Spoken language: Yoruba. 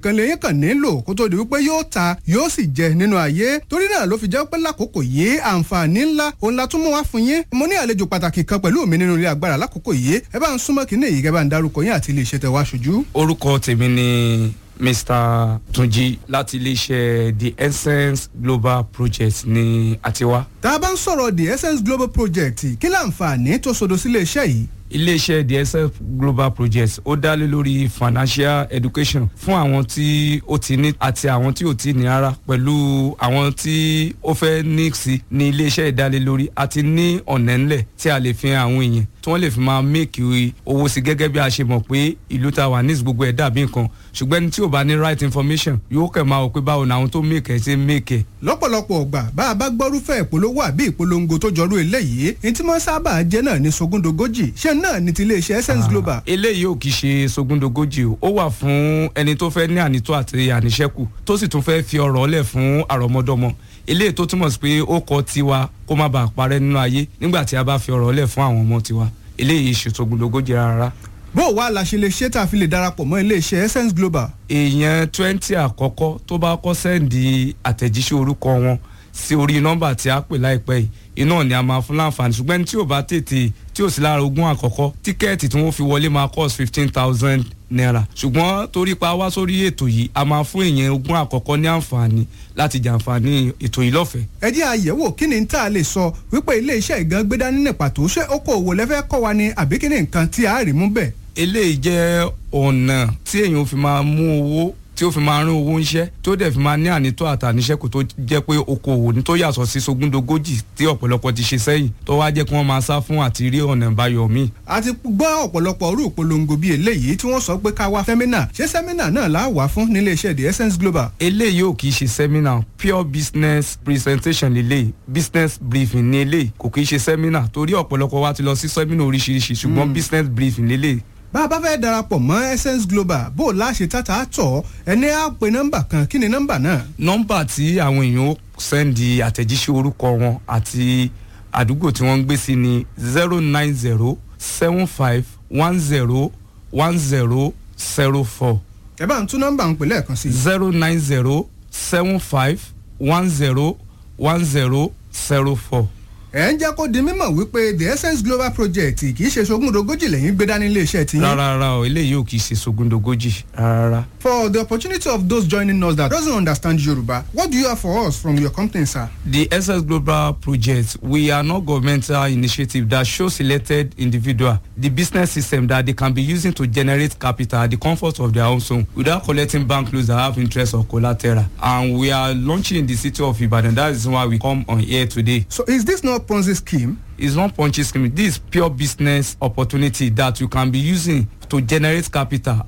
kan lèyìn kan nílò kó tó di wípé yóò ta yóò sì jẹ nínú ayé torí náà ló fi jẹ́ pé lákòókò yìí àǹfààní ńlá òun la tún mú wá fún yín mo ní àlejò pàtàkì kan pẹ̀lú mi nínú ilé agbára lákòókò yìí ẹ bá ń súnmọ́ kínní yìí kẹ́ bá ń darúkọ yín àti ilé iṣẹ́ tẹ wá ṣojú. orúkọ tèmi ni mr tunji láti iléeṣẹ́ the essence global project ní àtiwá. tá a bá ń sọ̀rọ̀ the essence global project kí láǹfààní tó sodo sílé iṣẹ́ yìí iléeṣẹ́ the essence global project ó dá lé lórí financial education fún àwọn tí ó ti ní àti àwọn tí ò ti ní rárá pẹ̀lú àwọn tí ó fẹ́ ní sí ní iléeṣẹ́ ìdálélórí àti ní ọ̀nà ńlẹ̀ tí a lè fi hàn àwọn èèyàn tí wọ́n lè fi máa make owó sí gẹ́gẹ́ bí a ṣe mọ̀ pé ìlú ta wà ní gbogbo ẹ̀ dàbí nǹkan ṣùgbọ́n ẹni tí ò bá ní right information yóò kẹ̀ máa wò pé báwo ni àwọn tó make ẹ̀ ṣe make ẹ̀. lọ́pọ̀lọpọ̀ ọgbà bá a bá gbọ́rúfẹ́ ìpolówó àbí ìpolongo tó jọrú eléyìí ní tí wọ́n sábà jẹ́ náà ní sogúndogójì ṣé náà ní ti iléeṣẹ́ essence global. eléyìí ò kì í ṣe sogúndogójì o ó wà fún ẹni tó fẹ́ ní ànító àti àníṣẹ́kù tó sì tún fẹ́ fi ọ̀rọ̀ ọ̀lẹ̀ fún àrọ́mọdọ́mọ eléyìí tó túmọ̀ sí pé ó kọ tiwa kó má bàa parẹ́ nínú ayé nígbà tí a bá fi ọ̀rọ̀ ọ̀lẹ̀ fún àwọn ọmọ tiwa eléyìí ṣe sogúndogójì rárá bó o wá la ṣe lè ṣe tá a fi lè darapọ̀ mọ́ iléeṣẹ́ essence global. èèyàn twenty àkọ́kọ́ tó bá kọ́ sẹ́ǹdì àtẹ̀jíṣẹ́ orúkọ wọn sí orí nọ́mbà tí a pè láìpẹ́ yìí iná ni a máa fún láǹfààní ṣùgbọ́n tí ò bá tètè tí ò sí lára ogún àkọ́kọ́ tíkẹ́ẹ̀tì tí wọ́n fi wọlé máa cost fifteen thousand naira ṣùgbọ́n torí pa wá sórí ètò yìí a máa fún èèyàn ogún àkọ́kọ́ ní àǹfààní láti jàǹfààní ètò yìí lọ́fẹ̀ẹ́. ẹ jẹ́ àyẹ̀wò kí ni tá a lè sọ wípé iléeṣẹ́ ìgan gbé dání ní pàtó ṣé okòòwò lẹ́fẹ́ kọ́ wa ni àbí kí ni nǹkan tí a rí mú bẹ́ẹ̀ eléyìí jẹ́ ọ̀nà tí èèyàn fi máa mú owó tí ó fi máa rán owó ńṣẹ́ tó dẹ̀ fi máa ní ànító àtàníṣẹ́kù tó jẹ́ pé okòwò ní tó yàtọ̀ sí sogúndogójì tí ọ̀pọ̀lọpọ̀ ti ṣe sẹ́yìn tó wá jẹ́ kí wọ́n máa sá fún àti rí ọ̀nà ìbáyọ̀ míì. a ti gbọ́ ọ̀pọ̀lọpọ̀ orú ìpolongo bíi eléyìí tí wọ́n sọ pé ká wá sẹ́mínà ṣé sẹ́mínà náà là á wà fún nílé iṣẹ́ the essence global. eléyìí ò kì í ṣe sẹ́mínà pure business presentation lélẹ̀ business briefing ní eléyìí kò kì í ṣe sẹ́mínà torí ọ̀pọ̀lọpọ̀ wa ti lọ sí sẹ́mínà oríṣiríṣi ṣùgbọ́n business briefing lélẹ̀ bá a bá fẹ́ darapọ̀ mọ́ essence global bó o láṣẹ tata tọ̀ ẹni á pe nọ́mbà kan kí ni nọ́mbà náà. nọ́mbà tí àwọn èèyàn ó sẹ́ndì àtẹ̀jíṣẹ́ orúkọ wọn àti àdúgbò tí wọ́n ń gbé sí ni zero nine zero seven five one zero one zero zero four. ẹ bá ń tún nọ́mbà ń pè lẹ́ẹ̀kan sí. zero nine zero seven five one zero one zero zero four ẹ ń jẹ́ kó di mímọ̀ wípé the essence global project kì í ṣe sogúndogójì lẹ́yìn gbé dání iléeṣẹ́ tí. rárá rárá o eléyìí ò kì í ṣe sogúndogójì rárá. for the opportunity of those joining us that doesn't understand yoruba what do you have for us from your company sir. the essence global project we are not governmental initiative that show selected individual the business system that they can be using to generate capital at the comfort of their own home without collecting bank loans that have interest or collateral and we are launching in the city of ibadan that is why we come on here today. so is this not Ponzi scheme? It's not Ponzi scheme. This is pure business opportunity that you can be using to generate capital